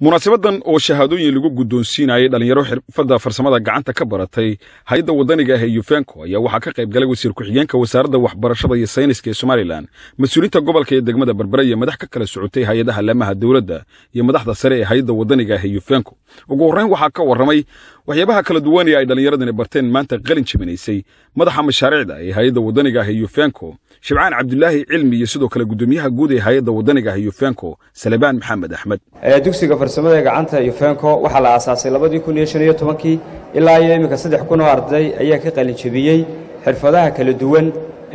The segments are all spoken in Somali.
munaasabadan oo shahaadooyin lagu guddoonsiinayay dhallinyaro xirfadda farsamada gacanta ka baratay hay-adda waddaniga ah ee yufenko ayaa waxaa ka qayb galay wasiir ku-xigeenka wasaaradda waxbarashada iyo sayniska ee somalilan mas-uuliinta gobolka ee degmada berbere iyo madax ka kala socotay hay-adaha laamaha dowladda iyo madaxda sare ee hay-adda waddaniga ah ee yufenko ugu horrayn waxaa ka warramay waxyaabaha kala duwan ee ay dhallinyaradani barteen maanta qalin jabinaysay madaxa mashaariicda ee hay-adda waddaniga ah ee yufenko shibcaan cabdulaahi cilmi iyo sidoo kale guddoomiyaha guud ee hay-adda waddaniga ah ee yufenko salebaan maxamed axmed dugsiga farsamada gacanta yufenko waxaa la aasaasay labadii kun iyo shan iyo tobankii ilaa iyo iminka saddex kun oo arday ayaa ka qalinjabiyey xirfadaha kala duwan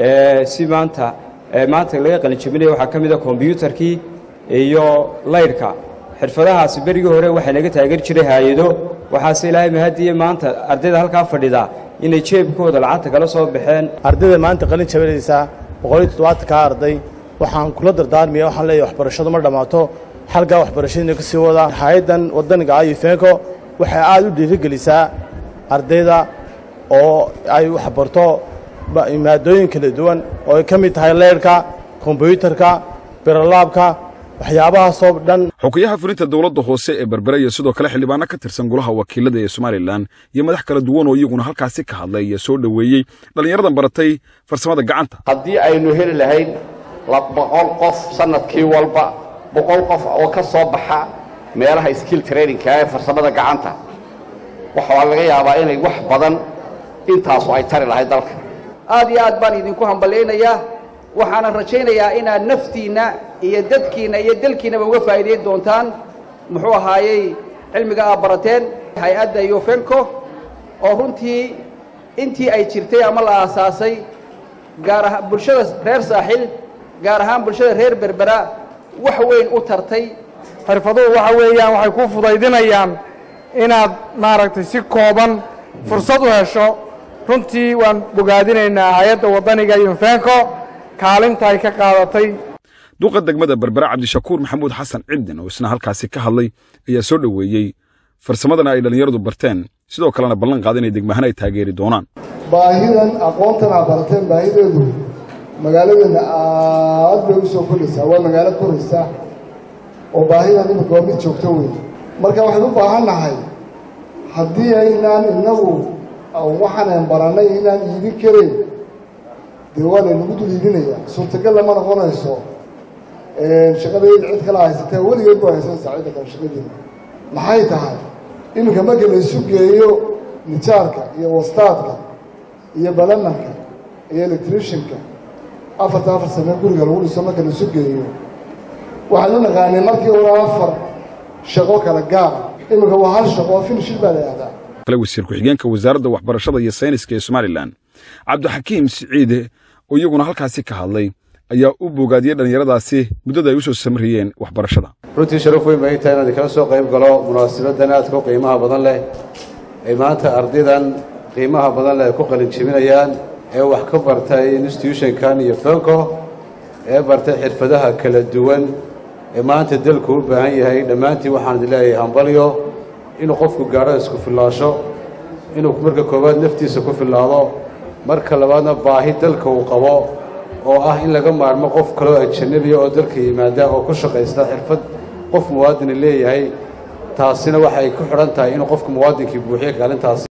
si maanta maanta laga qalinjabinaya waxaa ka mid a kombyuutarkii iyo laydhka xirfadahaasi berigii hore waxaa naga taageer jiray haayado waxaase ilaahay mahadiye maanta ardayda halkaa fadhida inay jeebkooda lacagta kala soo baxeen ardayda maanta qalin jabinaysaa boqol iyo toddobaatankaa arday waxaan kula dardaarmaya waxaan leeyahay waxbarashadu ma dhammaato xalgaa waxbarashadiina ka sii wadaa hay-addan waddaniga ah yufenko waxay aad u dhiirigelisaa ardayda oo ay waxbarto maadooyin kala duwan oo ay ka mid tahay leyrhka kombyuutarka birolaabka waxyaabahaasoo dhan xukuyaha fulinta dowladda hoose ee berbere iyo sidoo kale xildhibaano ka tirsan golaha wakiilada ee somalilan iyo madax kala duwan oo iyaguna halkaasi ka hadlay iyo soo dhoweeyey dhallinyaradan baratay farsamada gacanta haddii aynu heli lahayn boqol qof sannadkii walba boqol qof oo ka soo baxa meelaha skill trainingka ee farsamada gacanta waxaa laga yaabaa inay wax badan intaasu ay tari lahayd dalka aad iyo aad baan idinku hambalaynayaa waxaanan rajaynayaa inaad naftiinna iyo dadkiinna iyo dalkiinnaba uga faa'iidayn doontaan muxuu ahaayey cilmiga aad barateen hay-adda yufenko oo runtii intii ay jirtay ama la aasaasay gaar ahaan bulshada reer saaxil gaar ahaan bulshada reer berbera wax weyn u tartay xirfaduhu waxa weeyaan waxay ku fudaydinayaan inaad maaragtay si kooban fursad u hesho runtii waan bogaadinaynaa hay-adda waddaniga yufenko kaalinta ay ka qaadatay duqa degmada berbere cabdishakuur maxamuud xasan cidin oo isna halkaasi ka hadlay ayaa soo dhoweeyey farsamadana ay dhallinyaradu barteen sidoo kalena ballan qaada inay degmahan ay taageeri doonaan baahidan aqoontan aad barateen baahideedu magaaladeenna aad bay u soo koraysaa waa magaalo koraysa oo baahidan imika waa mid joogto weyn marka waxaynu u baahan nahay haddii aynaan innagu waxaanan barannay inaan iibin karayn dee waa laynagu dul iibinayaa suurtagal lama noqonayso shaqadayda cid kala haysatee weligeed baa haysanaysaa cidda kale shaqadeeda maxay tahay iminka marka laysu geeyo nijaarka iyo wastaadka iyo balamanka iyo electricianka afarta afar sane guriga lagu dhiso marka laysu geeyo waxaan u naqaanay markii hore afar shaqo kala gaara iminka waa hal shaqo oo finishil baa la yihahdaa kale wasiir ku-xigeenka wasaaradda waxbarashada iyo sayniska ee somalilan cabdixakiim siciide oo iyaguna halkaasi ka hadlay ayaa u bogaadiyey dhallinyaradaasi muddada ay u soo samriyeen waxbarashada runtii sharaf weyn bay tahay inaan kala soo qayb galo munaasabaddan aadka u qiimaha badan leh ay maanta ardaydan qiimaha badan leh ay ku qalin jebinayaan ee wax ka bartay institutionkan iyo fenko ee bartay xirfadaha kala duwan ee maanta dalku u baahan yahay dhammaantiin waxaan idin leeyahay hambalyo inuu qofku gaadho isku fillaasho inuu marka koowaad naftiisa ku fillaado marka labaadna baahi dalka uu qabo oo ah in laga maarmo qof kaloo ajanabiya oo dalka yimaada oo ku shaqaysta xirfad qof muwaadini leeyahay taasina waxay ku xidhan tahay inuu qofka muwaadinkii buuxiyo kaalintaasi